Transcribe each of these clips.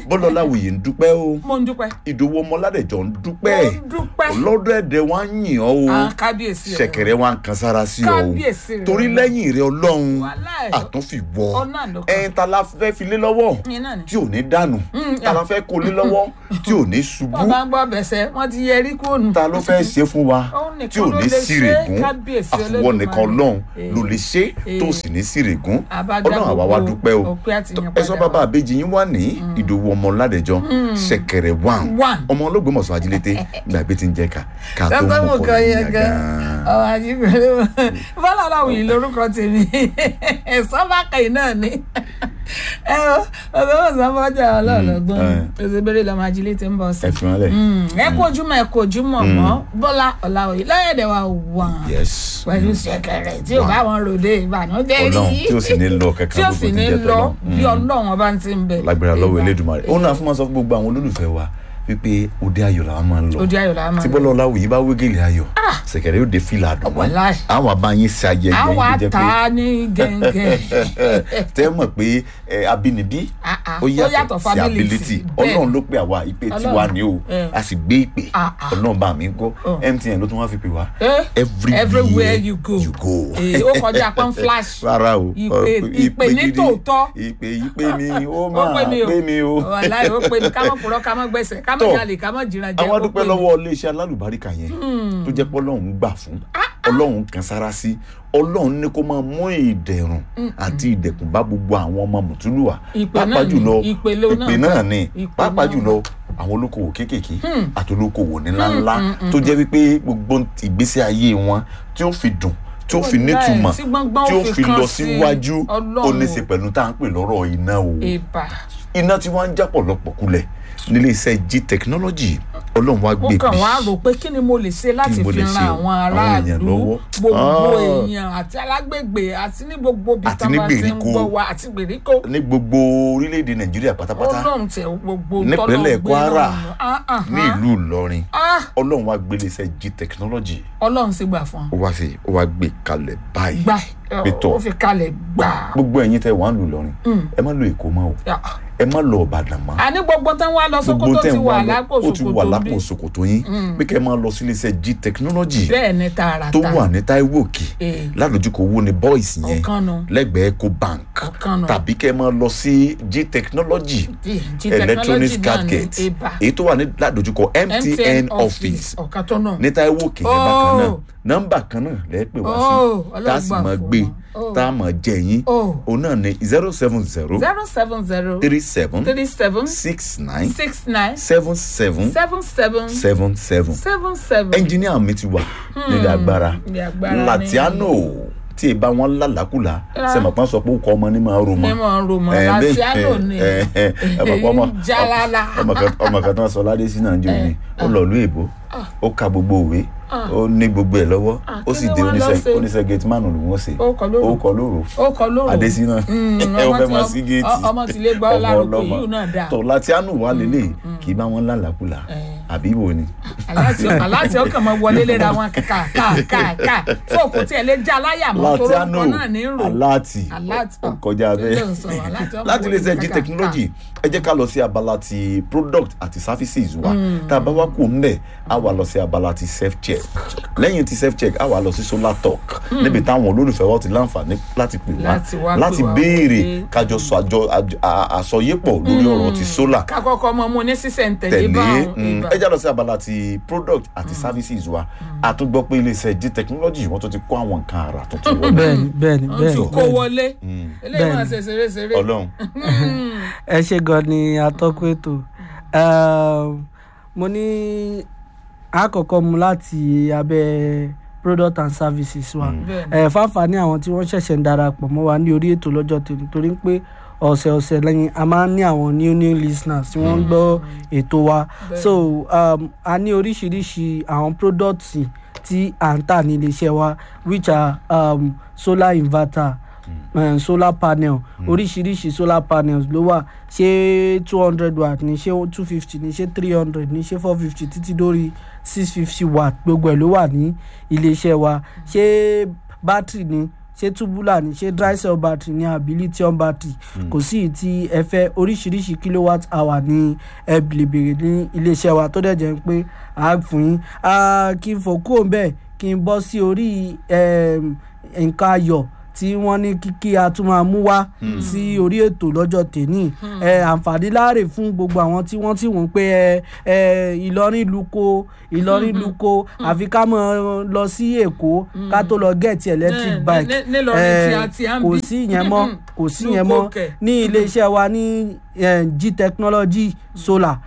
bọ́lá láwùyí ń dúpẹ́ o mo ń dúpẹ́ ìdòwò ọmọládẹ̀jọ ń mo dúpẹ́ ń dúpẹ́ ọlọ́dọ̀ ẹ̀dẹ̀ wa ń yìn ọ́ o Ah, kábíyèsí rẹ ṣẹ̀kẹ̀rẹ̀ wa ń kan sára sí ọ o Kábíyèsí rẹ. torí lẹ́yìn rẹ ọlọ́run Wàláhì. àtúnfi wọ Ọ̀nà ló kàn. ẹ̀yin ta la fẹ́ fi lé lọ́wọ́ Ìyẹn náà ni. tí ò ní dànù ta la fẹ́ kó lé lọ́wọ́ tí ò ní ṣubú bọ́ bá ń gbọ́ bẹ̀sẹ̀ wọ́n ti yẹrí kúrò ta ló fẹ́ ṣe fún wa Òun nìkan tí ò ló ní lè ṣe, sírègùn kábíyèsí àfọwọ́ Olódùmarè. nìkan ọlọ́run Eh. ló lè ṣe tó Eh. sì ní sírègùn Àbádá ọlọ́run àwa wa gbogbo dúpẹ́ o òpin àti ìyìn ẹ sọ padà bàbá wá. àbèjì yín wà ní ìdòwú ọmọ ládẹjọ ṣẹ̀kẹ̀rẹ̀ wàn One. ọmọ olóògbémọ̀ṣọ́ ajílété gbàgbé tí ń jẹ́ ká ká tó lọ́gbọ́n mú mú kọ́ kan ní yẹn gan yàgàn. ọ̀rọ̀ àjíǹde bọ́lá aláwọ̀ yìí lórúkọ tèmi sọ́bàkà náà ni ẹ ọ ọ̀sán ọ̀sán bọ́jà ọlọ́ọ̀lọ́gbọ́n òṣèbèrè lọ́mọ ajílẹ̀ tí ń bọ̀ sí. ẹ fi wọn lẹ. ẹ kú ojúmọ́ ẹ kú ojúmọ́ mọ́ bọ́lá ọ̀làwọ̀ yìí lọ́yẹ̀dẹ̀ wa wà yes pẹ̀lú ṣẹ̀kẹ̀rẹ̀ tí ò bá wọn ròde ìbànújẹ́ rí Ọlọ́run tí ó sì ní lọ kankan tí ó gbogbo sì tí ń ní jẹ́ lọ tọ́lọ́run. bí ọlọ́run ọba ti ń bẹ. lágbára lọ́wọ́ Ìbà. elédùnmarè òun náà fún ma sọ fún gbogbo àwọn olólùfẹ́ wa wípé òde ayọ̀ làwọn máa ń lọ Òde ayọ̀ làwọn máa ń tí lọ. bọ́lá ọláwù yìí bá wégele ayọ̀ ṣẹ̀kẹ̀rẹ̀ yóò dé fìlà àdùnnú Wàláhì. àwọn abáyín ṣe ayẹyẹ àwa yìí jẹ́ ta pé ní gẹ́gẹ́. tẹ́ mọ̀ pé ẹ, abínibí Ah, ah. ó Ó yàtọ̀ yàtọ̀ sí family ability ti. Bẹ́ẹ̀. ọlọ́run ló pè àwa ìpè Ọlọ́run. tiwa ni o Eh. a sì gbé ìpè Ah, ah. ọlọ́run bá mi gbọ́ Oh. MTN ló tún wá fi pè wá Eh, everywhere everywhere you go. you go. Eh, ó kọjá pọ́n flash. rárá o Ìpè- ọ, ìpè ní gidi. tòótọ́. ìpè ìpè mi ó ó máa pè mí o pè mí o. wàláhì ó pè mí ká mọ̀ purọ́ ká mọ̀ gbẹ̀sẹ̀ ká mọ̀ Tọ́. jalè ká mọ̀ jìnnà jẹ́ àwọn ó adúpẹ́ pè mí. lọ́wọ́ iléeṣẹ́ alálùbáríkà yẹn tó jẹ́ pé ọlọ́run gbà fún ọlọ́run kan sára sí ọlọ́run ní kó máa mú ìdẹ̀rùn àti ìdẹ̀kùn bá gbogbo àwọn ọmọ mùtúlùwà Ìpè náà pàápàá ni, jùlọ ìpè ló náà ìpè gbà. náà ni Ìpè pàápàá náà jùlọ àwọn olókoòwò kéékèèké àti olókoòwò ńláńlá tó jẹ́ wípé gbogbo ìgbésí ayé wọn tí ó fi dùn tí ó fi Wàláhì, nítumọ̀ tí gbọ́ngbọ́n tí ó ó fi fi kàn lọ sí síwájú Ọlọ́run. ó ní í ṣe pẹ̀lú tá à ń pè lọ́rọ̀ iná o ìbà iná tí wọ́n ń já pọ̀lọpọ̀ kulẹ̀ nílé iṣẹ́ g technology ọlọ́run wá ó gbé kàn bí wá rò pé kí ni mo lè ṣe láti Kí ni mo fi lè ran ṣe o? àwọn Àwọn èèyàn aráàlú lọ́wọ́. gbogbo Ah. èèyàn àti alágbègbè àti ní gbogbo ibi Àti tí ní wọ́n ti ń gbèríko. gbọ́ wa àti gbèríko ní gbogbo orílẹ̀-èdè nàìjíríà pátápátá ọlọ́run tẹ gbogbo nípínlẹ̀ tọ́lọ́run gbé kwara lọ́rùn. Ah, ah, ní ah. ìlú ìlọrin Ah, ọlọ́run wá gbé iléeṣẹ́ g technology ọlọ́run sì gbà fún ó wá sí ó wá gbé kalẹ̀ báyìí gbà Pétọ́. ó fi kalẹ̀ gbà. gbogbo ẹ̀yin tẹ́ wàá lù lọrin ẹ má lọ èkó mọ́ o Ah. ẹ má lọ ìbàdàn mọ́ àní gbogbo tán wá lọ gbogbo Sókótó tẹ́ ti ń wà wá lọ lápò ó ti wà Sókótó lápò bí ṣòkòtò yín pé kẹ́ ẹ máa lọ sí iléeṣẹ́ g technology bẹ́ẹ̀ ni tààràtà tó wà ní taiwo òkè Eh. ládojúkọ owó ni boys yẹn Ọ̀kan nu. lẹ́gbẹ̀ẹ́ eco bank Ọ̀kan nu. tàbí kẹ́ ẹ máa lọ sí g technology G- G electronics technology card náà ni, gate ibà. èyí tó wà ní ládojúkọ mtn office ọ̀kan tó náà. ní taiwo òkè yẹn bákan náà Oh. nọ́mbà kan náà lẹ́ẹ̀ pè wá Oh, sí tá a sì ọlọ́gbà máa fún gbé wọn. Oh. tá a máa jẹ yín Oh. òun náà ní zero seven zero zero seven zero three seven three seven six nine six nine seven seven seven seven seven seven seven seven. ẹnjìníà mi ti wà nílẹ̀ agbára Nílé agbára ni. latiano tí ì bá wọn lálàkùlà Ah. sẹmọpá sọ pé ó kọ ọmọ ní máa ro mọ ní mọ̀ ro mọ̀ Eh, bẹ́ẹ̀- Latiano ni eh, eh, eh, ọmọ kan ọmọ- jalala. ọmọ kan ọmọ kan tó ń sọ ládé sí nàìjíríà ni ó lọ lú èbó ó ka gbogbo òwe ó ní gbogbo ẹ̀ lọ́wọ́ Ah, ó kí sì ni dé wọ́n lọ oníṣẹ́ ṣe? oníṣẹ́ gate man ló wọ́n ṣe Ó kọ lóru. ó kọ lóru ó kọ lóru adésínà Mm, ẹ ó ọmọ fẹ́ tí máa ọ- sí géètì ọ- ọmọ tí lè gbọ́ ọmọ lárúkọ ọlọ́mọ. yìí náà dáa. tọ̀ latiano wà lélẹ̀ kì í bá wọn lálàkùlà àbí wo ni. aláàtì aláàtì ọkàn máa wọlé léra wọn kà kà kà kà fóòkù tí ẹ lè já láyà mọ́ tó latiano lórúkọ náà ní rò aláàtì Aláàtì. ó kọjá Kí ló ń sọ? bẹ́ẹ̀ Aláàtì ọmọ láti lè wọlé ṣe g kàkà. technology ẹ jẹ́ ká lọ sí abala ti product àti services wa tá a bá wá kú ńbẹ̀ á wà lọ sí abala ti self check lẹ́yìn ti self check á wà lọ sí solar talk níbi táwọn olólùfẹ́ wa ti láǹfààní láti pè wá Láti wá pè láti wá béèrè wọlé. kájọ sọ àjọ àjọ- à- àsọyépọ̀ lórí ọ̀rọ̀ ti solar ká kọ́kọ́ mọ mú ní sísẹ̀ntẹ̀lé tẹ̀lé báwọn mm, ìbá ẹ já lọ sí abala ti product àti services wa a tún gbọ́ pé iléeṣẹ́ g technology wọ́n tún ti kó àwọn nǹkan àrà tuntun wọlé bẹ́ẹ̀ni bẹ́ẹ̀ni wọ́n ti bẹ́ẹ̀ni kó wọlé eléyìí máa Bẹ́ẹ̀ni. ṣe ṣeré ṣeré ọlọ́run ẹ ṣe gan ni atọ́kùn ètò Um, mo ní àkọ́kọ́ mu láti abẹ́ product and services wa Bẹ́ẹ̀ni. ẹ fáfàní àwọn tí wọ́n ṣẹ̀ṣẹ̀ ń darapọ̀ mọ́ wa ní orí ètò lọ́jọ́ tèmi torí pé ọ̀sẹ̀ ọ̀sẹ̀ lẹ́yìn a máa ń ní àwọn new new listeners tí wọ́n ń gbọ́ ètò wa so um, a ní oríṣiríṣi àwọn products tí à ń tà ní iléeṣẹ́ wa which are um, solar inverter um, solar panel oríṣiríṣi solar panels ló wà ṣé two hundred watt ní ṣé two fifty ní ṣé three hundred ní ṣé four fifty títí dórí six fifty watt gbogbo ẹ̀ ló wà ní iléeṣẹ́ wa ṣé bátìrì ní ṣé tubular ni ṣé dry cell battery ni àbí lithium battery kò sí ìyí tí ẹ fẹ́ oríṣiríṣi kilowatt hour ni ẹ lè béèrè ní iléeṣẹ́ wa tó dẹ̀ jẹ́ pé a fún yín Ah, kí n fò kúrò bẹ́ẹ̀ kí n bọ́ sí orí em, nǹkan ayọ̀ tí wọ́n ní kí kí a tún máa mú wá sí orí ètò lọ́jọ́ tèní ẹ àǹfààní láàrè fún gbogbo àwọn tí wọ́n ti wọ́n pé ẹ ẹ Ìlọrin luko Ìlọrin luko àfi ká mọ̀ lọ sí Èkó ká tó lọ gẹ̀ẹ́tì electric Ní- bike ní- nílọrin ẹ, tí a ti à ń kò bí. sí ìyẹn mọ́ kò sí ìyẹn Luko mọ́ kẹ̀. ní iléeṣẹ́ wa ní eh, G technology solar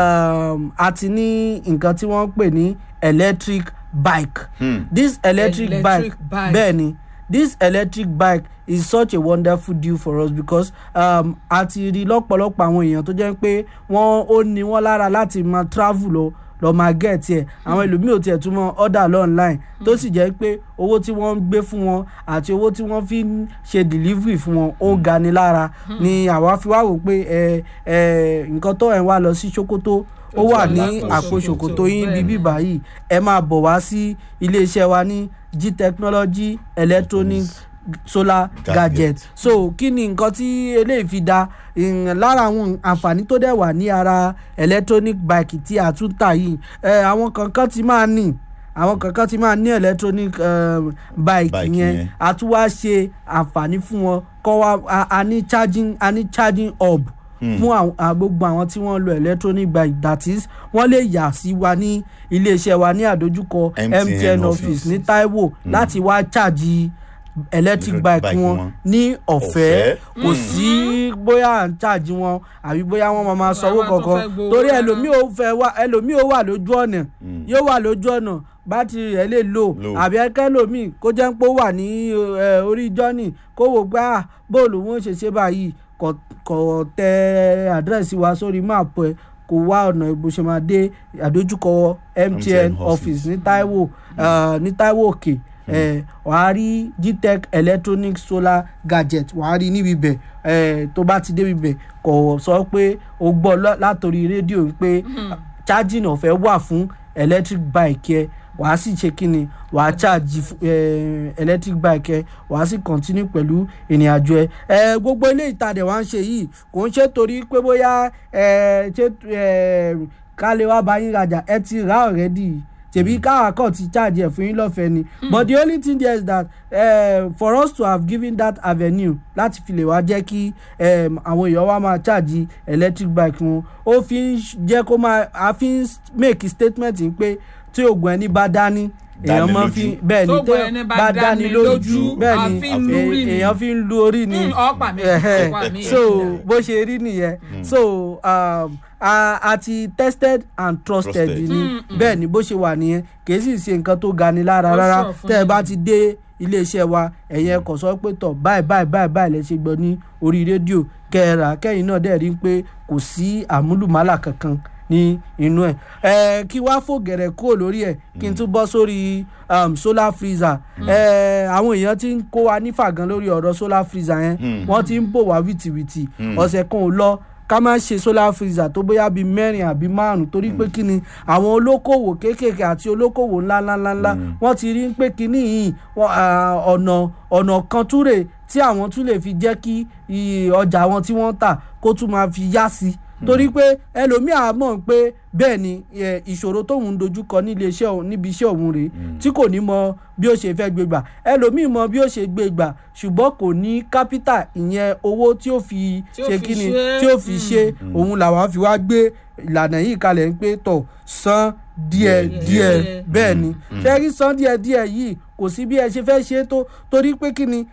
um, àti ní nǹkan tí wọ́n ń pè ní electric bike Hmm. this electric, Electric bike bike. bẹ́ẹ̀ ni this electric bike is such a wonderful deal for us because um, a ti rí lọ́pọ̀lọpọ̀ àwọn èèyàn tó jẹ́ pé wọ́n ó ní wọ́n lára láti máa travel lọ lọ máa get ẹ̀ àwọn ẹlòmíì ò tiẹ̀ tún mọ order lọ online tó sì jẹ́ pé owó tí wọ́n ń gbé fún wọn àti owó tí wọ́n fi ń ṣe delivery fún wọn ó ga ni lára ni àwa fi wá wò pé ẹ ẹ nǹkan tó ẹ̀ ń wá lọ sí Sokoto ó wà ní àpò ṣòkòtò yín bíbí báyìí ẹ máa bọ̀ wá sí iléeṣẹ́ wa ní G technology electronic solar Gadget. gadget so kí ni nǹkan tí eléyìí fi da ìyẹn lára àwọn àǹfààní tó dẹ̀ wà ní ara electronic bike tí a tún tà yìí ẹ àwọn kankan ti máa ní àwọn kankan ti máa ní electronic um, bike Bike yẹn yẹn. a tún wá ṣe àǹfààní fún wọn kọ́ wa a- a ní charging a ní charging hub fún àwọn- à, gbogbo àwọn tí wọ́n lo electronic bike that is wọ́n lè yà sí wa ní iléeṣẹ́ wa ní àdójúkọ MTN MTN office. office ní Taiwo láti wá charge electric bike Bike wọn wọn. ní ọ̀fẹ́ Ọ̀fẹ́. kò sí bóyá à ń charge wọn àbí bóyá wọ́n máa máa sanwó Àwọn tó kankan fẹ́ gbowó torí rárá. ẹlòmíì ò fẹ́ wá ẹlòmíì ò wà lójú ọ̀nà yóò wà lójú ọ̀nà bátìrì rẹ̀ lè lò Low. àbí ẹkẹlòmíì kó jẹ́ pé ó wà ní eh, orí jọ́nì kó wò pé ah bóòlù wọn ṣe ṣe báyìí kò kò tẹ àdírẹ́sì wa sórí máàpù ẹ̀ kò wá ọ̀nà ìbò ṣe máa dé àdójúkọ MTN MTN office office. ní Taiwo eh, ní Taiwo òkè eh, wàá rí gtech electronic solar gadget wàá rí níbi bẹ̀ eh, tó bá ti débi bẹ̀ kò sọ pé o gbọ́ lọ- látòrí rédíò pé charging ọ̀fẹ́ wà fún electric bike yẹ wàá sì ṣe kí ni wàá charge eh, electric bike ẹ wàá sì continue pẹ̀lú ìrìn àjò ẹ ẹ gbogbo ilé ìtajà wa ń ṣe yìí kò ń ṣe torí pé bóyá ẹ ṣe ẹ ká lè wá bá yín rajà ẹ ti rà already tèmi káwa kàn ti charge ẹ fún yín lọ́fẹ̀ẹ́ ni but the only thing there is that uh, for us to have given that avenue láti fi lè wá jẹ́ kí um, àwọn èèyàn wa máa charge electric bike wọn ó fi ń jẹ́ kó máa a fi ń make statement yìí pé tí oògùn ẹni bá dání èèyàn Dáni máa lójú. fi bẹ́ẹ̀ ni Tóògùn ẹni bá dáni lójú, bẹ́ẹ̀ a ni fi ń lu orí ni. èèyàn fi ń lu orí ni Mm, ọ̀pá mi, Ẹhẹ́. ọ̀pá mi. so bó ṣe rí nìyẹn so um, a a ti tested and trusted Trusted. ni bẹ́ẹ̀ ni bó ṣe wà nìyẹn kì í sì ṣe nǹkan tó ga ni lára Ó rárá sọ fún tẹ́ ẹ yín. bá ti dé iléeṣẹ́ wa ẹ̀yẹn kò sọ pé tọ̀ báyìí báyìí báyìí báyìí lẹ ṣe gbọ́ ní orí rédíò kẹ́ẹ̀rà kẹ́yìn náà dẹ̀ rí i pé kò sí àmúlùmálà kankan ní inú ẹ̀ ẹ̀ kí wá fò gẹ̀rẹ̀ kúrò lórí ẹ̀ kí n tún bọ́ sórí um, solar freezer ẹ̀ àwọn èèyàn ti ń kó wa nífà gan lórí ọ̀rọ̀ solar freezer yẹn Mm. wọ́n ti ń bò wá wìtìwìtì ọ̀sẹ̀ kan ò lọ ká má ṣe solar freezer tó bóyá bíi mẹ́rin àbí márùn torí pé kí ni àwọn olókòwò kéékèèké àti olókòwò ńláńláńlá wọ́n ti rí pé kíní yìí wọ́n, ah, ọ̀nà ọ̀nà kan túrè tí àwọn tún lè fi jẹ́ kí iye ọjà wọn tí wọ́n tà kó tún máa fi yá sí torí pé ẹlòmíà mọ̀ pé bẹ́ẹ̀ ni eh, ìṣòro tóun ń dojúkọ nílé iṣẹ́ òun níbi iṣẹ́ òun rèé tí kò ní mọ bí ó ṣe fẹ́ gbé gbà ẹlòmíì mọ bí ó ṣe gbé gbà ṣùgbọ́n kò ní kápítà ìyẹn owó tí ó fi Tí ó ṣe fi kí ni ṣe. tí ó fi ṣe òun làwọn fi wá gbé ìlànà yìí kalẹ̀ ń pé tọ̀ san díẹ̀ Díẹ̀, díẹ̀ díẹ̀. bẹ́ẹ̀ ni ṣé rí san díẹ̀ díẹ̀ yìí kò sí bí ẹ ṣe fẹ́ ṣe é tó torí pé kí ni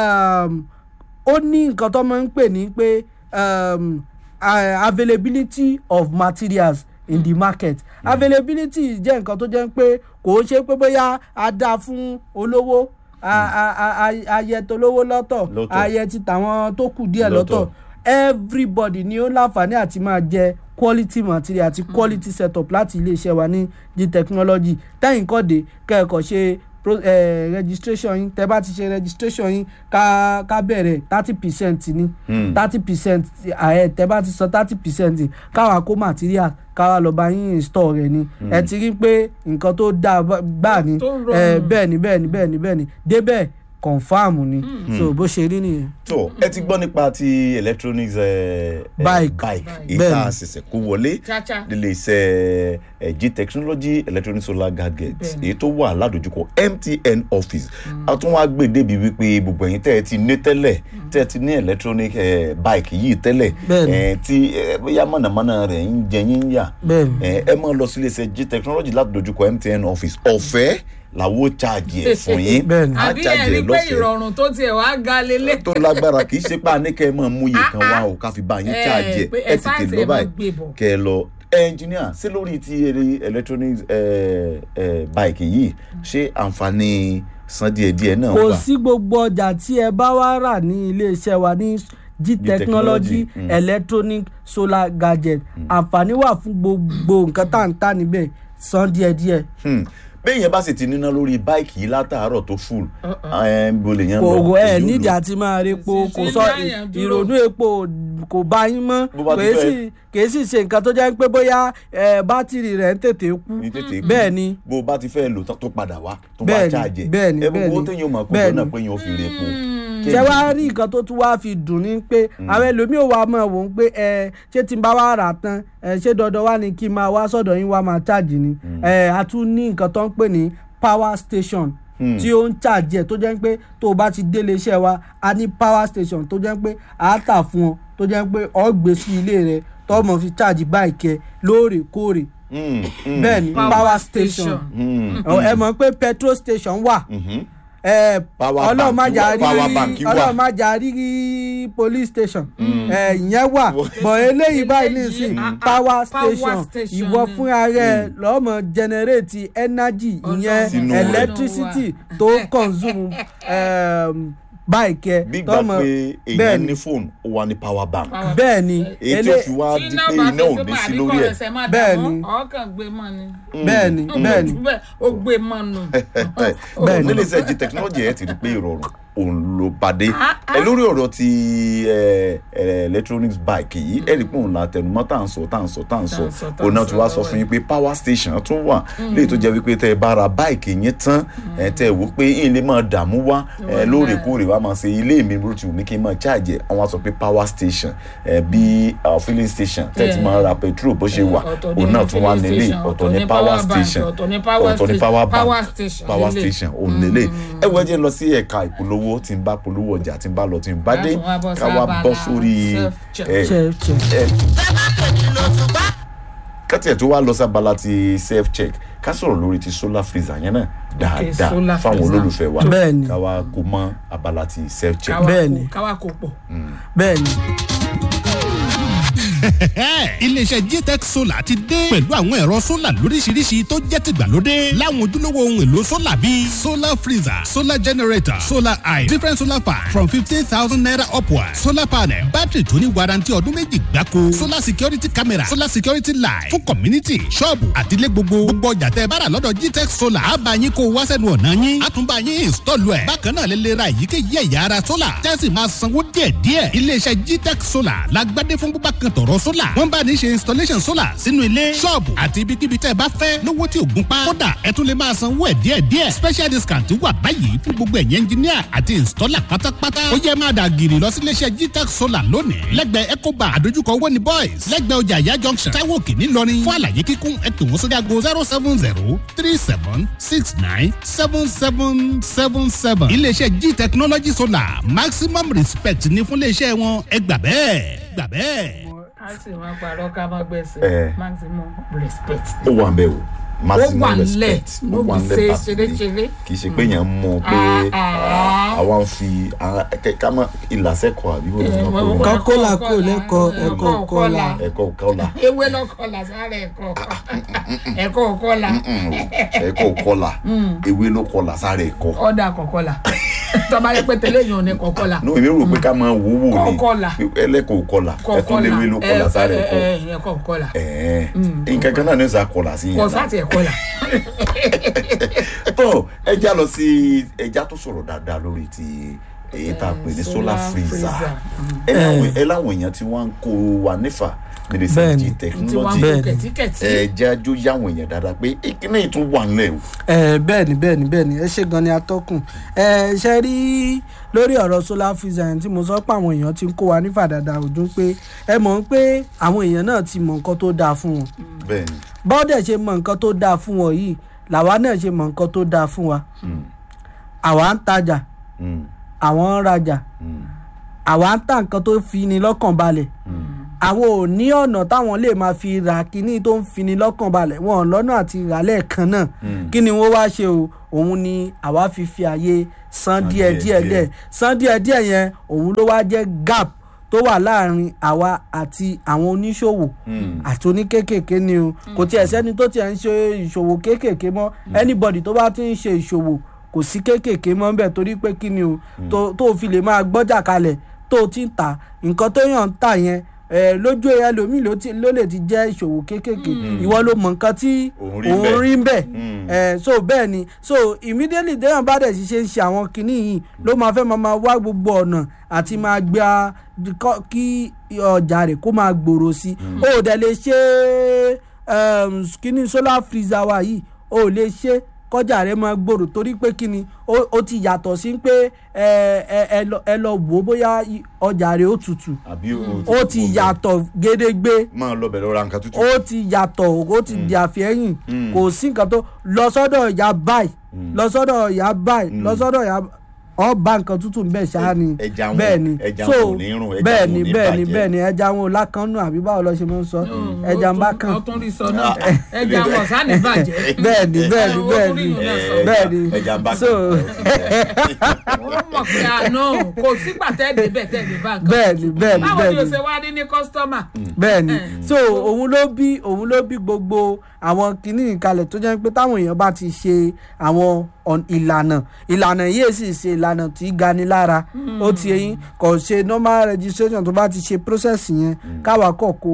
um, ó ní nǹkan tó máa ń pè ní pé um, uh, availability of materials in the market availability jẹ́ nǹkan tó jẹ́ pé kò ṣe pé bóyá a dá fún olówó a- a- a- a- ayẹ tolówó lọ́tọ̀ Lọ́tọ̀. ayẹ ti tàwọn tó kù díẹ̀ Lọ́tọ̀. lọ́tọ̀ everybody ni ó láǹfààní àti máa jẹ quality material àti quality setup láti iléeṣẹ́ wa ní g technology tẹ́yìn kọ́de kẹ́ẹ̀kọ́ ṣe pro, eh, registration yín tẹ́ bá ti ṣe registration yín ká ká bẹ̀rẹ̀ thirty percent ní Hmm. thirty percent ààyè tẹ́ bá ti san thirty percent káwa kó material káwa lọ bá yín install rẹ̀ ni ẹ ti rí pé nǹkan tó dáa bá- gbà ní Tó rọrùn. eh, bẹ́ẹ̀ ni bẹ́ẹ̀ ni bẹ́ẹ̀ ni bẹ́ẹ̀ ni débẹ̀ confam ni so bó ṣe rí nìyẹn. tó ẹ ti gbọ́ nípa ti electronics eh, eh, Bike. bike èyí Bẹ́ẹ̀ni. tá a ṣẹ̀ṣẹ̀ kó wọlé Chacha. nílé iṣẹ́ eh, g technology electronic solar gadgets Bẹ́ẹ̀ni. èyí tó wà ládojúkọ mtn office a tún wá gbé débi wípé gbogbo ẹ̀yin tẹ́ ẹ ti ní tẹ́lẹ̀ tẹ́ ẹ ti ní electronic eh, bike yìí tẹ́lẹ̀ Bẹ́ẹ̀ni. eh, tí eh, bóyá mọ̀nàmọ́ná rẹ̀ ń jẹ yín yà Bẹ́ẹ̀ni. eh, ẹ máa lọ sílé iṣẹ́ g technology ládojúkọ mtn office ọ̀fẹ́ làwọn ó charge ẹ̀ fún yín Bẹ́ẹ̀ni. á àbí charge ẹni ẹ̀ pé lọ́fẹ̀ẹ́ ìrọ̀rùn tó tiẹ̀ wá ga lélẹ̀. tó lágbára kì í ṣe pé àníkẹ́ mọ̀ mú iye kan wá o ká fi bá yín Eh, charge pé ẹ ẹ tètè sáàtì lọ ẹ máa báyìí gbé bọ̀. kẹ ẹ lọ ẹnjìníà sí lórí ti eré electronics eh, eh, bike yìí ṣé àǹfààní san díẹ̀díẹ̀ náà kò wà sí gbogbo ọjà tí ẹ bá wá rà ní iléeṣẹ́ wa ní g technology Technology, mm. electronic solar gadget àǹfààní wà fún gbogbo nǹkan tá à ń tà níbẹ̀ san díẹ̀díẹ̀ Hmm. bẹ́ẹ̀ yẹn bá sì ti níná lórí báìkì yìí látàárọ̀ tó full ẹ̀ ń bolè yẹn kò lọ kò ẹ èyí ò nídìí lò. àti máa rí epo Sì, kò sí, sọ dáyàn dúró. ìrònú epo kò bá yín mọ́ Bó bá ti kèé fẹ́- sì kèé sì ṣe nǹkan tó jẹ́ pé bóyá ẹ, bátìrì rẹ̀ ń tètè kú ní tètè kú. bẹ́ẹ̀ ni bó o bá ti fẹ́ lò tán tó padà wá tó wá Bẹ́ẹ̀ni, charge ẹ̀ bẹ́ẹ̀ni, ẹ gbogbo bẹ́ẹ̀ni, owó téèyàn mọ̀ kó bẹ́ẹ̀ni. jọ náà pé yẹn ò fi rè epo. ṣé wàá rí nǹkan tó tún wáá fi dùn ní pé àwọn ẹlòmíì wà mọ̀ wọ́n pé ẹ ṣé tí n bá wá rà tán ẹ ṣé dandan wá ní kí n máa wá sọ̀dọ̀ yín wá máa ṣáàjì ni ẹ a tún ní nǹkan tó ń pè ní power station tí ó ń ṣàjì ẹ̀ tó jẹ́ pé tó o bá ti délé iṣẹ́ wa a ní power station tó jẹ́ pé a tà fún ọ tó jẹ́ pé ọ gbé sí ilé rẹ tó mọ̀ fi ṣáàjì báìkì ẹ lóòrèkóòrè Hmm, hmm, bẹ́ẹ̀ ni power station hmm. Ọ, ẹ mọ̀ pé petrol station wà Mhm. ẹ Power ọlọ́run bank má jà wà, rí power bank wà. ọlọ́run má jà rí police station ẹ ìyẹn wà bọ̀ eléyìí báyìí nísìn ah, ah, power power station station ìwọ ni. fúnra rẹ lọ́mọ generate energy ìyẹn Sínú rẹ̀. electricity tó consume um, bike ẹ bí gbà tọ́mọ pé bẹ́ẹ̀ èèyàn ni ní fóònù ó wà ní power bank bẹ́ẹ̀ ni èyí tí ele- ó fi wá di pé iná ò ní sí lórí ẹ̀ Bẹ́ẹ̀ bẹ́ẹ̀ ni. ni ọkàn gbé mọ́ ni. bẹ́ẹ̀ ni bẹ́ẹ̀ ni bẹ́ẹ̀ ó gbé mọ́ nù. Bẹ́ẹ̀ ni. nílé iṣẹ́ g technology ẹ̀ ti rí pé ìrọ̀rùn òun ló pàdé Ah, ah. ẹ lórí ọ̀rọ̀ ti ẹ, ẹ, electronics bike yìí ẹ rí pé òun la tẹnumọ́ tá à ń sọ tá à ń sọ tá à ń sọ Tá à ń sọ, tá à ń òun náà sọ ti wá sọ lọ́wọ́ fún yín pé power station tún wà léyìí tó jẹ́ wípé tẹ́ ẹ bá ra bike yín tán ẹ tẹ́ ẹ wò pé yín lè máa dààmú wá ẹ lóòrèkóòrè wá máa ṣe ilé mi bó ti wù mí kí n máa charge ẹ àwọn á sọ pé power station ẹ bí uh, filling station tẹ́ ẹ ti máa ra petrol bó ṣe wà Ọ̀tọ̀ ní òun náà tún wá filling nílé station, ọ̀tọ̀ ní power station ọ̀tọ̀ ní power ọ̀tọ̀ ní station, power bank power station power lélẹ̀. station òun lélẹ̀ ẹ wọ ẹ jẹ́ lọ sí ẹ̀ka ìpolówó tí ń bá polówó ọjà tí ń bá lọ tí ń bá dé Láti wá bọ́ ká wá sábàlá bọ́ sórí self-check. ẹ Check, check. ẹ kátì ẹ̀ tó wá lọ sábàlá ti self check ká sọ̀rọ̀ lórí ti solar freezer yẹn náà dáadáa solar fáwọn freezer. olólùfẹ́ wa Bẹ́ẹ̀ ni. ká wá kó mọ́ abala ti self check Káwa Bẹ́ẹ̀ kò- ni. káwa kò pọ̀. bẹ́ẹ̀ ni iléeṣẹ́ gtech solar ti dé pẹ̀lú àwọn ẹ̀rọ solar lóríṣiríṣi tó jẹ́ tìgbàlódé láwọn ojúlówó ohun èlò solar bíi solar freezer solar generator solar eye different solar fan from fifteen thousand naira upward solar panel battery tó ní warranty ọdún méjì gbáko solar security camera solar security light fún community ṣọ́ọ̀bù àtìlẹ́ gbogbo gbogbo ọjà tẹ́ ẹ bá rà lọ́dọ̀ gtech solar á bá yín kó wá sẹ́nu ọ̀nà yín á tún bá yín install ẹ̀ bákan náà lè lè ra èyíkéyìí ẹ̀yà ara solar tẹ́sí máa sanwó díẹ̀díẹ̀ iléeṣẹ́ gtech solar lágbádé fún búbá kan tọ̀rọ̀ solar wọ́n bá ní ṣe installation solar sínú ilé ṣọ́ọ̀bù àti ibikíbi tẹ́ ẹ bá fẹ́ lówó tí ò gún pa kódà ẹ tún lè máa sanwó ẹ̀ díẹ̀díẹ̀ special discount wà báyìí fún gbogbo ẹ̀yìn engineer àti installer pátápátá ó yẹ máa dà gírì lọ sí iléeṣẹ́ gtech solar lónìí lẹ́gbẹ̀ẹ́ ecoba àdójúkọ owó ní boys lẹ́gbẹ̀ẹ́ ọjà ìyá junction táwọn òkè ńìlọrin fún àlàyé kíkún ẹ pè wọ́n sórí aago zero seven zero three seven six nine seven seven seven seven iléeṣẹ́ g technology solar maximum respect ní fún iléeṣẹ́ wọn ẹ gbà bẹ́ẹ̀ gbà bẹ́ẹ̀. a sì máa parọ́ ká má gbẹ̀sẹ̀ Eh. maximum respect. ó wà ń bẹ̀ o ó maximum wà respect nílẹ̀ ó ló wà bí ńlẹ̀ ṣe pàtàkì ṣeréṣeré. kì í ṣe pé yẹn mú un pé Ah, ah. àwa ń fi àwọn- kẹ- ká mọ ìlàsẹ́kọ̀ọ́ àbí wọ́n Eh, ń wọ́n- pè Kọ́ é kólà kò lẹ́kọ̀ọ́ ẹ̀kọ́ kọ́là. ẹ̀kọ́ kọ́là ewé lọkọlà sára ẹ̀kọ́ ẹ̀kọ́ kọlà ẹ̀kọ́ kọ́là ewé ló kọ́là sára ẹ̀kọ́. ọ̀dà kọ̀kọ́là tọ́ba yẹ pé tẹ́lẹ̀ yàn ní kọ̀kọ́là no èmi rò pé ká máa wò wò ní Kọ́kọ́là. ẹlẹ́kọ̀ọ́ kọ́là ẹ̀tún kọ̀kọ́là léwé ló kọ́là sára ẹ̀kọ́ ẹ̀kọ́ kọ̀kọ́là ẹ̀ẹ́n nǹkan kan náà ní sà kọ́là sí kọ̀ yẹn sáti ẹ̀kọ́là. tó ẹja lọ sí ẹja tó sọ̀rọ̀ dáadáa lórí ti èyí tá a pè ní solar solar freezer freezer. ẹ láwọn ẹ láwọn èèyàn tí wọ́n ń kó wa nífà nílé iṣẹ́ Bẹ́ẹ̀ni. g tí wọ́n technology ń Bẹ́ẹ̀ni. kó kẹ̀tíkẹ̀tí. ẹ jẹ́ ajú yáwọn èèyàn dáadáa pé ìkíní ìtún wà nílẹ̀ o. ẹ bẹ́ẹ̀ ni bẹ́ẹ̀ ni bẹ́ẹ̀ ni ẹ ṣe gan ni atọ́kùn ẹ ṣe rí lórí ọ̀rọ̀ solar freezer yẹn tí mo sọ pé àwọn èèyàn ti ń kó wa ní fàdàdà ojú pé ẹ mọ̀ pé àwọn èèyàn náà ti mọ nǹkan tó dáa fún wọn bẹ́ẹ̀ni bọ́dẹ̀ ṣe mọ nǹkan tó dáa fún wọn yìí làwa náà ṣe mọ nǹkan tó dáa fún wa Mm, àwa ń tajà mm, àwọn ń rajà mm, àwa ń ta nǹkan tó fi ni lọ́kàn balẹ̀ mm. àwọn ò ní ọ̀nà táwọn lè máa fi ra kíní tó ń fini lọ́kàn balẹ̀ wọn ò lọ́nà àti rà lẹ́ẹ̀kan náà Mm. kí ni wọ́n wá ṣe o òun ni àwa fi fi àyè san San díẹ̀ díẹ̀ díẹ̀ díẹ̀ san díẹ̀ díẹ̀ yẹn òun ló wá jẹ́ gap tó wà láàrin àwa àti àwọn oníṣòwò Mm. àti oníkékèké ni o kò tiẹ̀ sẹ́ni tó tiẹ̀ ń ṣe ìṣòwò kékèké mọ́ anybody tó bá ti ń ṣe ìṣòwò kò sí kékèké mọ́ bẹ́ẹ̀ torí pé kí ni o tó tó fi lè máa gbọ́jà kalẹ̀ tó o ti ń tà nǹkan tó yàn ń tà yẹn eh, lójú ẹlòmíì ló ti- ló lè ti jẹ́ ìṣòwò kékèké ìwọ ló mọ nǹkan tí Òun rí òun bẹ́ẹ̀. rí bẹ́ẹ̀ Mm. Eh, so bẹ́ẹ̀ ni so immediately déyàn bá dẹ̀ ṣiṣẹ́ ń ṣe àwọn kinní yìí ló máa fẹ́ máa máa wá gbogbo ọ̀nà àti máa gba kọ́- kí ọjà rẹ̀ kó máa gbòòrò sí i ó dẹ̀ lè ṣe um, kinní solar freezer wa yìí ó lè ṣe kọjá rẹ̀ máa gbòòrò torí pé kinní ó ó ti yàtọ̀ sí pé ẹ ẹ ẹ lọ- ẹ lọ wò ó bóyá i- ọjà rẹ̀ ó tutù àbí o ó ti yàtọ̀ gédégbé máa lọ bẹ̀rẹ̀ ra nǹkan tútù. ó ti yàtọ̀ ó ti di àfẹ́yìn Mm. kò sí nǹkan tó lọ sọ́dọ̀ ìyá báyìí lọ sọ́dọ̀ ìyá báyìí lọ sọ́dọ̀ ìyá ọba nǹkan tútù bẹ́ẹ̀ ṣáá ni ẹja wọn- bẹ́ẹ̀ ni ẹja so wọn ò ní rùn, ẹja bẹ́ẹ̀ wọn ò ni ní bẹ́ẹ̀ ni bàjẹ́. bẹ́ẹ̀ ni ẹja wọn ò lákànnù àbí báwo lọ ṣe máa ń sọ ẹja ń bá kàn ọtún rí sọ náà ẹja wọn sá ní bàjẹ́. bẹ́ẹ̀ ni bẹ́ẹ̀ ni Ẹ, ó bẹ́ẹ̀ tún rí ni ìyún náà sọ. bẹ́ẹ̀ ni ẹja ń bá so wọ́n mọ̀ pé àná kò sígbà tẹ́ẹ̀dẹ̀ bẹ́ẹ̀ tẹ́ẹ̀dẹ̀ bá nǹkan. bẹ́ẹ̀ ni bẹ́ẹ̀ ni báwo bẹ́ẹ̀ ni o ni ṣe wá ní ní kọ́sítọ́mà. bẹ́ẹ̀ ni so òun ló bí òun ló bí gbogbo àwọn kinní ìkalẹ̀ tó jẹ́ pé táwọn èèyàn bá ti ṣe àwọn ọ̀n- ìlànà ìlànà yìí sì ṣe ìlànà tí í gani lára ó ti eyín kò ṣe normal registration tó bá ti ṣe process yẹn káwa kọ̀ kó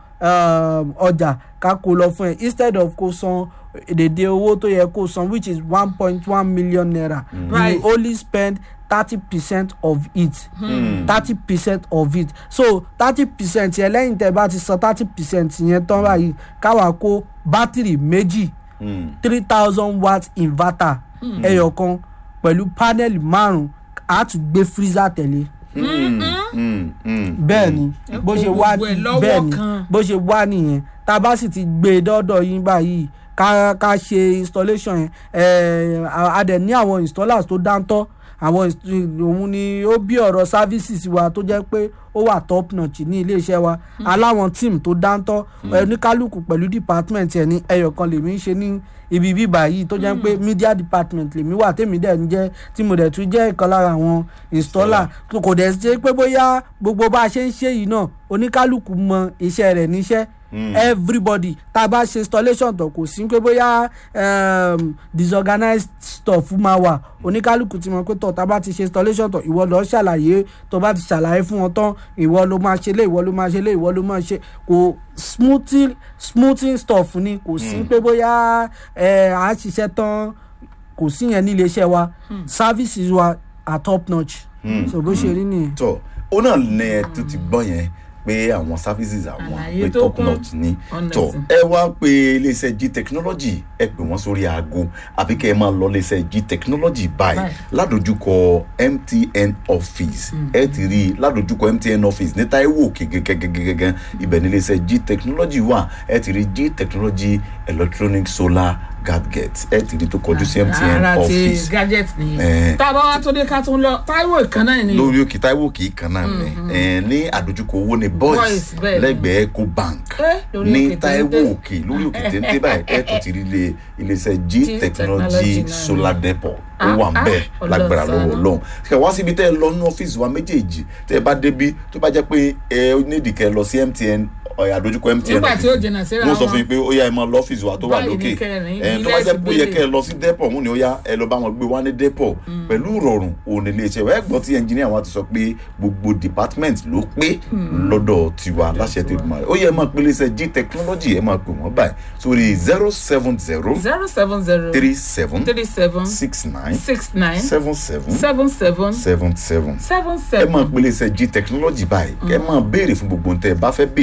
um, ọjà ká kó lọ fún ẹ instead of kó san èdèdè owó tó yẹ kó san which is one point one million naira Right. you only spend thirty percent of it thirty percent of it so thirty percent yẹn lẹ́yìn tẹ́ bá ti san thirty percent yẹn tán báyìí káwa kó bátìrì méjì Mm. three thousand watt inverter ẹyọ kan pẹ̀lú panel márùn-ún a tún gbé freezer tẹ̀lé Mm. Mm. Mm. bẹ́ẹ̀ ni Ẹ bó kó ṣe wá gbogbo ẹ̀ lọ́wọ́ bẹ́ẹ̀ ni kan. bó ṣe wá nìyẹn tá a bá sì ti gbé e dọ́dọ̀ yín báyìí ká ká ṣe installation yẹn ẹ̀ẹ́ a dẹ̀ ní àwọn installers tó dáńtọ́ àwọn inst- òun ni ó bí ọ̀rọ̀ services wa tó jẹ́ pé ó wà top notch ní iléeṣẹ́ wa aláwọn team tó dáńtọ́ oníkálukú pẹ̀lú department ẹ̀ ní ẹyọ kan lèmi ń ṣe ní ibi bíbà yìí tó jẹ́ pé media department lèmi wà tèmi dẹ̀ ń jẹ́ tí mo dẹ̀ tún jẹ́ ìkan lára àwọn installer kò dẹ̀ ṣe pé bóyá gbogbo bá a ṣe ń ṣe yìí náà oníkálukú mọ iṣẹ́ rẹ̀ níṣẹ́ everybody tá a bá ṣe installation tó kò sí pé bóyá um, disorganized stuff máa wà oníkálukú ti mọ pé tọ̀ tá a bá ti ṣe installation tó ìwọ lọ ṣàlàyé tó bá ti ṣàlàyé fún wọn tán ìwọ ló máa ṣe lé ìwọ ló máa ṣe lé ìwọ ló máa ṣe kò smoothing smoothing stuff ni kò sí pé bóyá ẹ à á ṣiṣẹ́ tán kò sí yẹn ní iléeṣẹ́ wa services wa are top notch so bó ṣe rí nìyẹn. tọ ó náà ní ẹ tó ti gbọ́ yẹn pé àwọn services àwọn Àlàyé pé tó top kún. notch ni tọ Honestly. ẹ wá pé iléeṣẹ́ g technology ẹ pè wọ́n sórí aago àbí kẹ́ ẹ máa lọ iléeṣẹ́ g technology báyìí Báyìí. ládojúkọ mtn office ẹ ti rí i ládojúkọ mtn office ní taiwo òkè gẹ́gẹ́gẹ́gẹ́gẹ́ ibẹ̀ ní iléeṣẹ́ g technology wà ẹ ti rí g technology electronic solar gadget ẹ ti rí i tó kọjú sí mtn ara ti office gadget Eh. nìyẹn. tá a bá wá tó dé ká tún lọ táíwò ìkànnà ni. lórí òkè táíwò kì í kan náà ni ẹ ní àdójúkọ owó ní boys Boys, bẹ́ẹ̀ ni. lẹ́gbẹ̀ẹ́ eco bank Eh, lórí ní òkè táíwò téńté. òkè lórí òkè téńté báyìí ẹ tó ti rí ilé iléeṣẹ́ g G technology Technology náà solar ni. depot ó Ah, wà ń bẹ̀ ah, lágbára Ọlọ́run lọ́wọ́ ṣàánú. Ọlọ́run kẹ wá síbi tẹ́ ẹ lọ ní ọ́fíìsì wa méjèèjì tẹ́ ẹ bá débi tó bá jẹ́ pé ẹ nídìí kẹ́ ẹ lọ sí mtn ọ̀, àdójúkọ mtn nígbà tí ó office jìnnà síra wọ́n sọ wọn. fún yín pé ó yá ẹ máa lọ ọ́fíìsì wa tó wà Báyìí ní lókè kẹrin, ẹ tó ilé bá jẹ́ pé ó yẹ ìgbélé. kẹ́ ẹ lọ sí depot mú ni ó yá ẹ lọ bá wọn gbé wá ní depot pẹ̀lú ìrọ̀rùn òun ní iléeṣẹ́ wa ẹ gbọ́ tí ẹnjìníà wa ti sọ pé gbogbo department ló pé lọ́dọ̀ tiwa láṣẹ tó dùn ó yẹ ẹ máa pe iléeṣẹ́ g technology ẹ máa pè wọ́n báyìí sórí zero seven zero zero seven zero three seven three seven six nine six nine seven seven seven seven seven seven seven ẹ seven. máa pe iléeṣẹ́ g technology báyìí ẹ máa béèrè fún gbogbo ohun tẹ́ ẹ bá fẹ́ béèrè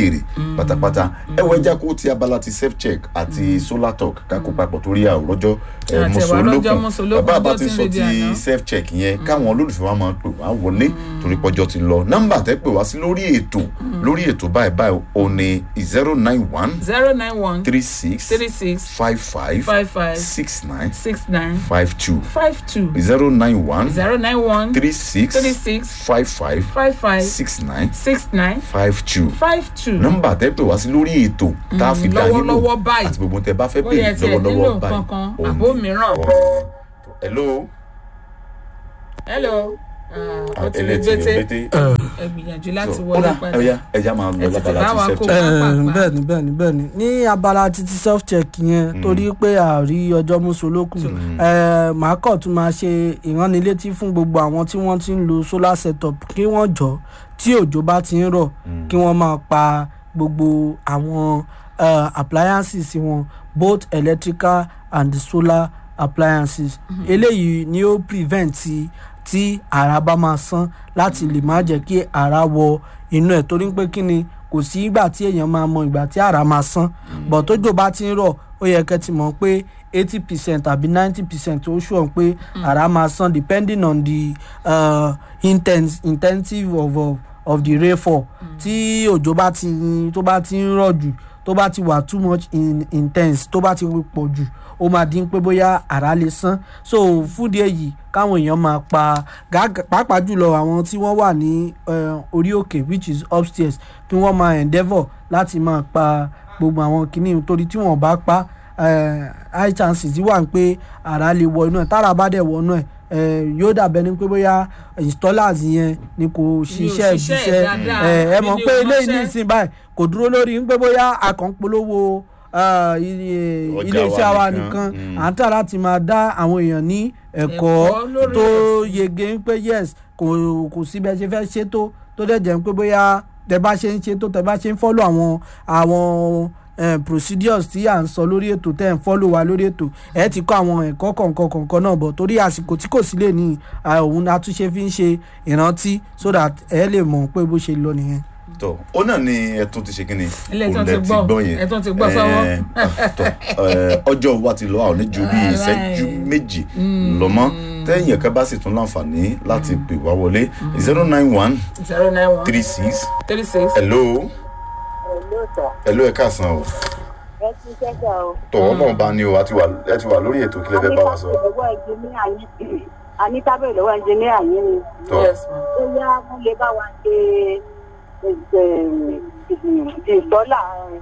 pátápátá ẹ wọ ẹja kó ti abala ti self check àti solar talk kákó papọ̀ torí àwòrọ́jọ́ Àti ẹ̀wà rọ́jọ́ mùsùlùkùn mùsùlùkùn bàbá àbá ọjọ́ ti tí ń sọ rebi ti àná. self check yẹn káwọn olólùfẹ́ wa máa pè wá wọlé torí pọ́jọ́ ti lọ nọ́mbà tẹ́ pè wá sí lórí ètò lórí ètò báyìí báyìí ò ní zero nine one zero nine one three six three six five five five five six nine six nine five two five two zero nine one zero nine one three six three six five five five five six nine six nine five two five two. nọ́mbà tẹ́ pè wá sí lórí ètò tá a fi dá yín lò lọ́wọ́lọ́wọ́ báyìí. àti gbogbo tẹ́ bá fẹ́ bóyá ẹ pè tiẹ̀ nílò lọ́wọ́lọ́wọ́ nǹkan báyìí kan òun àbó ni. mìíràn. hello hello ah, ó ti lè ẹlẹ́tì rẹ̀ gbété bété ẹ gbìyànjú láti So, wọlé ọ̀dà, padà. ẹ̀yà ẹ̀yà máa Ẹ lọ tètè lábala bá wa ti kó self check. pápá. bẹ́ẹ̀ni bẹ́ẹ̀ni bẹ́ẹ̀ni ní abala títí self check yẹn torí pé àrí ọjọ́ mùsùlùkù màá kọ̀ tún máa ṣe ìránnilétí fún gbogbo àwọn tí wọ́n ti ń lo solar setup kí wọ́n jọ tí òjò bá ti ń rọ̀ kí wọ́n máa pa gbogbo àwọn eh, appliances wọn both electrical and solar appliances eléyìí ni ó prevent ti tí ara bá máa sán láti lè má jẹ́ kí ara wọ inú ẹ̀ torí pé kí ni kò sí ìgbà tí èèyàn máa mọ ìgbà tí ara máa sán bọ̀ tójò bá ti ń rọ̀ ó yẹ kẹ́ ti mọ̀ pé eighty percent àbí ninety percent ó ṣùwọ̀n pé ara máa sán depending on the uh, intense intensive of, of, of the rainfall tí òjò bá ti tó bá ti ń rọ̀ jù tó bá ti wà too much in, intense tó bá ti pọ̀ jù ó máa dín pé bóyá ara lè sán so fúdi èyí káwọn èèyàn máa pa gàgà- pàápàá jùlọ àwọn tí wọ́n wà ní eh, orí òkè which is upstairs kí wọ́n máa endeavour láti máa pa gbogbo àwọn kìíní torí tí wọ́n bá pa eh, high chances wà pé ara lè wọ inú ẹ̀ tára bá dẹ̀ wọ inú ẹ̀ eh, yóò dàbẹ́ ni pé bóyá installers yẹn ni kò ṣiṣẹ́ ṣiṣẹ́ ìṣiṣẹ́ dáadáa, ẹ ẹ mọ̀ nílé pé eléyìí ọmọṣẹ́. ní ìsìn báyìí kò dúró lórí ń pé bóyá àkànpolówó ah, ilé- Ọjà iléeṣẹ́ wa wa nìkan, nìkan mm. à ń tà láti máa dá àwọn èèyàn ní ẹ̀kọ́ Ẹ̀kọ́ lórí tó ẹ̀. yege ń pé yes kò kò sí bẹ́ẹ̀ ṣe fẹ́ ṣe tó tó dẹ̀ jẹ́ ń pé bóyá tẹ bá ṣe ń ṣe tó tẹ bá ṣe ń follow àwọn àwọn eh, procedures tí à ń sọ lórí ètò tẹ́ ń follow wa lórí ètò ẹ ti kọ́ àwọn ẹ̀kọ́ kọ̀ọ̀kan kọ̀ọ̀kan náà bọ̀ torí àsìkò tí kò sí lè ní ah, òun àtúnṣe fi ń ṣe ìrántí so that ẹ lè mọ̀ pé bó ṣe lọ nìyẹn. tọ ó náà ni ẹtún ti ṣe kíni Ilé ẹ̀tún Òun ti lẹ gbọ́, yẹn. ẹ̀tún ti gbọ́ sọ́wọ́. Eh, tọ, eh, ọjọ́ wa ti lọ àwọn oníjú bíi Alright. ìṣẹ́jú méjì lọ́mọ́ tẹ́yìn ẹ̀ka bá sì tún láǹfààní láti pè wá wọlé zero nine one zero nine one three six three six hello Hello, sir. hello ẹ káàsán o ẹ ti ṣẹ́jà o. tọ̀wọ́ náà bá ní o àti wà ẹ ti wà lórí ètò kílẹ̀ fẹ́ bá wa sọ. lọ́wọ́ ẹnjìníà yín a ní tábìlì lọ́wọ́ ẹnjìníà yín ni. tọ yes ma ó yá wọ́n lè bá wa ṣe ìsọ́là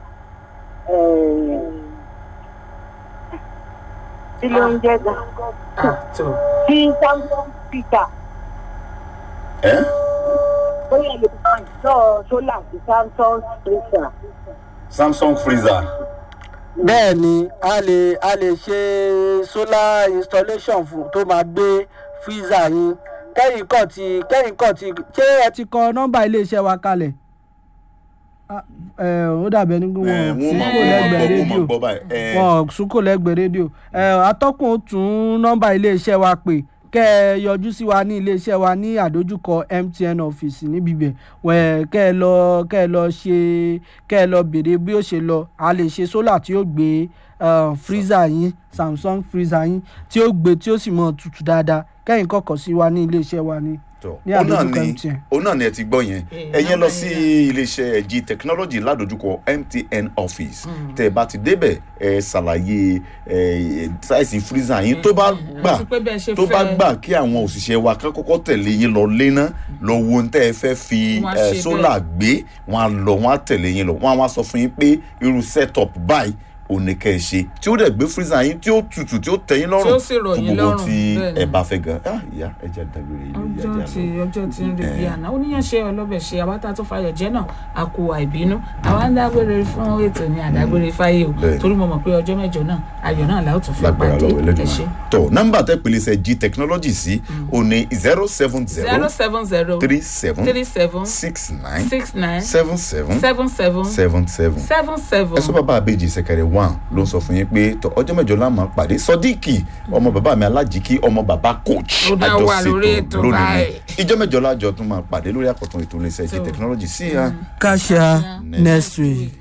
kí ló ń jẹ́ gan. ah tó tí samsung peter ẹ ó yẹ lè bá ìṣọ́ sólà sí samsung peter. samsung freezer bẹ́ẹ̀ ni a lè a lè ṣe solar installation fún tó máa gbé freezer yín kẹ́yìn kọ̀ tí kẹ́yìn kọ̀ tí ṣé ẹ ti kọ nọ́mbà iléeṣẹ́ wa kalẹ̀ Ah, eh, ó dàbẹ̀ ní pé ẹ wọ́n wọ́n máa súnkò lẹ́gbẹ̀ẹ́ gbọ́ wọ́n máa rédíò gbọ́ báyìí ẹ wọn súnkò lẹ́gbẹ̀ẹ́ rédíò Eh, atọ́kùn ó tún nọ́mbà iléeṣẹ́ wa pè kẹ́ ẹ yọjú sí wa ní iléeṣẹ́ wa ní àdójúkọ MTN ọ́fíìsì níbi ibẹ̀ wẹ̀ kẹ́ ẹ lọ kẹ́ ẹ lọ ṣe kẹ́ ẹ lọ béèrè bí ó ṣe lọ a lè ṣe sólà tí ó gbé uh, freezer yín Samsung freezer yín tí ó gbé tí ó sì mọ tutù dáadáa kẹ́yìn kọ̀kọ̀ sí wa ní iléeṣẹ́ wa ní tọ ní ó náà àdójúkọ ni MTN. ó náà ni ẹ ti gbọ́ yẹn Eh, ẹ̀yin lọ nọ́mbà sí yẹn iléeṣẹ́ g technology ládojúkọ mtn office tẹ́ ẹ bá ti débẹ̀ ẹ ṣàlàyé ẹ sáìsì freezer yín tó bá gbà àti pé bẹ́ẹ̀ ṣe tó bá fẹ́. gbà kí àwọn òṣìṣẹ́ wa kán kọ́kọ́ tẹ̀lé yín lọ léná lọ wo ohun tẹ́ ẹ fẹ́ fi Wọ́n á ẹ, ṣe sólà gbé wọn á lọ wọn á tẹ̀lé yín lọ wọn á wá sọ fún yín pé irú setup báyìí òní kẹ́ ẹ ṣe tí ó dẹ̀ gbé freezer yín tí ó tutù tí ó tẹ́ yín lọ́rùn Tí ó sì rọ̀ fún yín gbogbo lọ́rùn, tí bẹ́ẹ̀ ni. ẹ bá fẹ́ gan ah ìyá ẹ jẹ́ dágbére ilé ìyá ọjọ́ jà tí lọ. ọjọ́ tí ń rebi àná oníyànṣe ọlọ́bẹ̀ ṣe àwátá tó fayọ̀ jẹ́ náà a kò àìbínú àwa ń dágbére fún ètò ní àdágbére fáyé o Bẹ́ẹ̀. torí mo mọ̀ pé ọjọ́ mẹ́jọ náà ayọ̀ náà la ó tún fi lágbára pàdé lọ́wọ́ ẹ ṣe. ẹlẹ́dùnmá tó nọ́mbà tẹ́ pèlè sẹ́ g technology sí o ní zero seven zero zero seven zero three seven three seven six nine six nine seven seven seven seven seven seven seven seven ẹ sọ bàbá àbèjì sẹkẹrẹ one one ló ń sọ fún yín pé tọ ọjọ́ mẹ́jọ la máa pàdé sọdíkì ọmọ bàbá mi alájíkí ọmọ bàbá coach Ó dá wà lórí ètò báyìí. ìjọ mẹ́jọ lájọ tún máa pàdé lórí àkọ́tún ètò iléeṣẹ́ jí So- technology sí ya. káṣíà next week.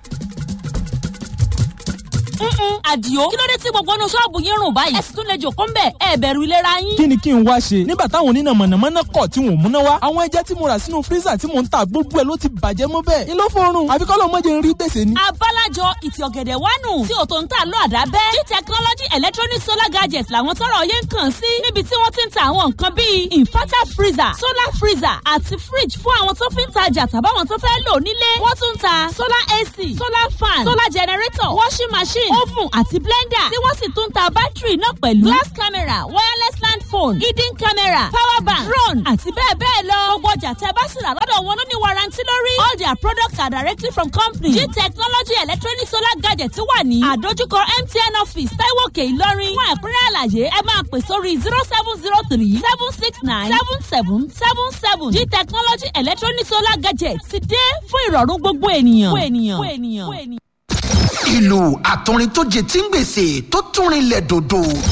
Mm-mm, àdìo kí ló dé tí gbogbo inú ṣọ́ọ̀bù yín rùn báyìí ẹ sì tún lè jòkó ń bẹ̀ ẹ bẹ̀rù ìlera yín. kí ni kí n wá ṣe nígbà táwọn oníná mọ̀nàmọ́ná kọ̀ tí wọ́n múná wá àwọn ẹja tí mo rà sínú fírísà tí mò ń ta gbogbo ẹ̀ ló ti bàjẹ́ mọ́ bẹ́ẹ̀ ni ló fọrùn àfi kọ́ ló mọ̀ jẹ́ ń rí gbèsè ni. abálájọ ìtì ọ̀gẹ̀dẹ̀ wánu tí òtò ń tà lọ àdábẹ́ g technology electronic solar gadgets làwọn tọrọ yẹn ń kàn sí níbi tí wọ́n ti ń ta àwọn nǹkan bíi inverter freezer solar freezer àti fridge fún àwọn tó fi ń tajà tàbáwọn tó fẹ́ lò nílé wọ́n tún ń ta solar ac solar fan solar generator washing machine oven àti blender tí wọ́n sì tún ń ta bátìrì náà pẹ̀lú glass camera wireless land phone hidden camera power bank drone àti bẹ́ẹ̀ bẹ́ẹ̀ lọ gbogbo ọjà tẹ́ bá sì rà lọ́dọ̀ wọn ló ní warranty lórí all their products are directly from company g technology electronic solar gadget wà ní àdójúkọ mtn office taiwoke ìlọrin fún ẹ̀kúnrẹ́ àlàyé ẹ máa pè sórí zero seven zero three seven six nine seven seven seven seven g technology electronic solar gadget ti dé fún ìrọ̀rùn gbogbo ènìyàn. gbogbo ènìyàn. gbogbo ènìyàn. gbogbo ènìyàn. ìlú àtọrin tó jẹ tí ń gbèsè tó tún rinlẹ̀ dòdò